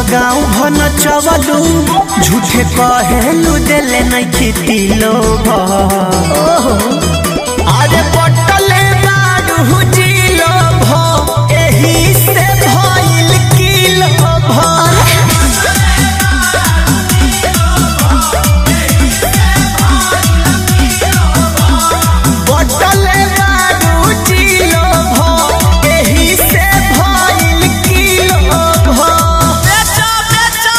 गाँव भन चवलू झूठे कहेलू देले नहीं खेती लोग अरे बटले बारू जिलो भ एही से भइल किलो भ बटले बारू जिलो भ एही से भइल किलो भ बेचो बेचो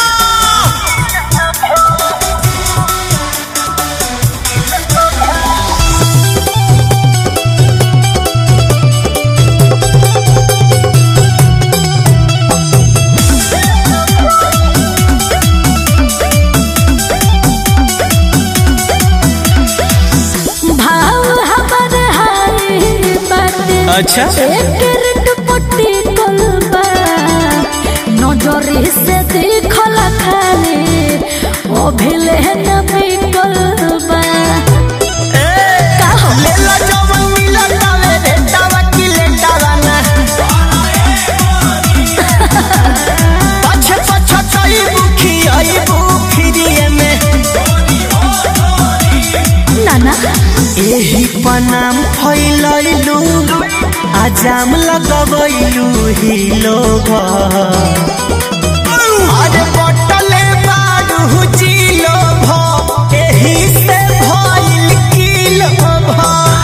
भाव हमर हाय बाटे अच्छा। एकर दुपट्टी कोलबा नजरे से देखल खाले ओ भेले न बिकलबा का हो लेला जवन मिलन तावे रे तावा की लेटावा ना पछे पछे तई बुखी आई बुखिरिए में नाना एही पनाम फैलैलू आजाम लगबैलू ही लोग अरे बटले बारू जिलो भ एही से भइल किलो भ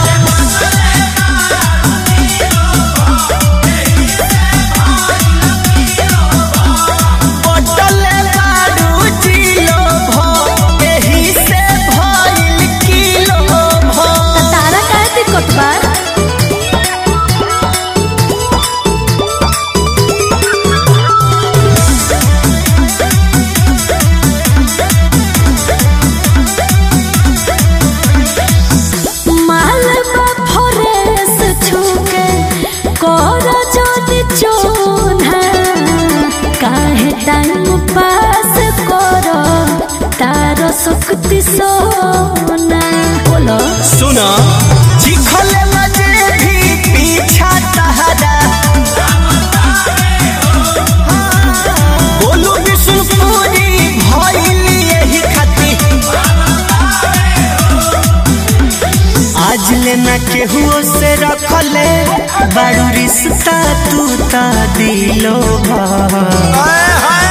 बटले बारू जिलो भ एही से भइल किलो भ तारा का दिक्कत बा मालबा फरेस छुके कर जोनी चोना काहे टाइम पास कर तार शक्ति सोना बोलो सुना चिखले मजे भी पीछा तहरा बोलू विष्णुपुरी भइल यही खाती आज लेना केहुओ से रखले बारू रिश्ता तू ता दिलो भा